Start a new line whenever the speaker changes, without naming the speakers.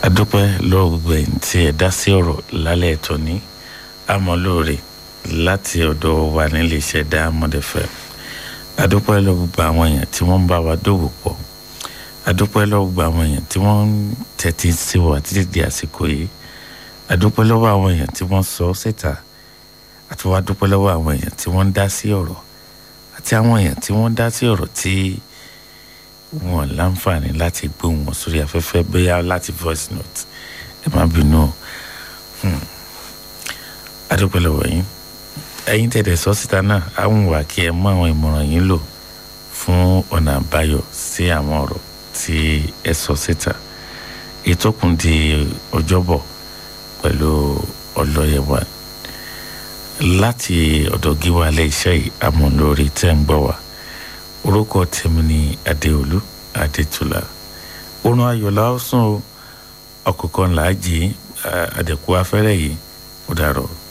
adúpẹ́ lọ́wọ́ gbogbo ẹ̀yin tí ẹ dá sí ọ̀rọ̀ lálẹ́ ẹ̀tọ́ ní àmọ́lóore láti ọ̀dọ̀ wa nílé iṣẹ́ Diamond FM adúpẹ́ lọ́wọ́ gbogbo àwọn èèyàn tí wọ́n ń bá wa dòwò pọ̀ adúpẹ́ lọ́wọ́ gbogbo àwọn èèyàn tí wọ́n ń tẹ́tí sí wa títí di àsìkò yìí adúpẹ́ lọ́wọ́ àwọn èèyàn tí wọ́n sọ síta àti wá dúpẹ́ lọ́wọ́ àwọn èèyàn tí wọ́n ń dá sí ọ̀rọ̀ àti àwọn èèyàn tí wọ́n ń dá sí ọ̀rọ̀ tí wọn láǹfààní láti gbóhùn wọn sórí afẹ́fẹ́ bóyá láti voice note ẹ má bínú o adúpẹ́ lọ́wọ́ yín ẹ̀yin tẹ̀lé sọ síta náà àwọn wà kí ẹ mú àwọn ìmọ̀ràn yín lò fún ọ̀nà àbáyọ sí àwọn ọ̀rọ̀ tí ẹ sọ síta ìtọ́kùn di ọjọ́bọ̀ pẹ̀lú ọlọ́yẹ̀wà láti ọ̀dọ̀ gíwá ilé iṣẹ́ yìí amúlórí tẹ́ ń gbọ́ wá orúkọ tèmi ni adéolú adétúlá oorun ayọ̀lá ọ̀sùn ọkọ̀ọ̀kan làájì àdẹ̀kù afẹ́rẹ́ yìí ó dàrọ̀.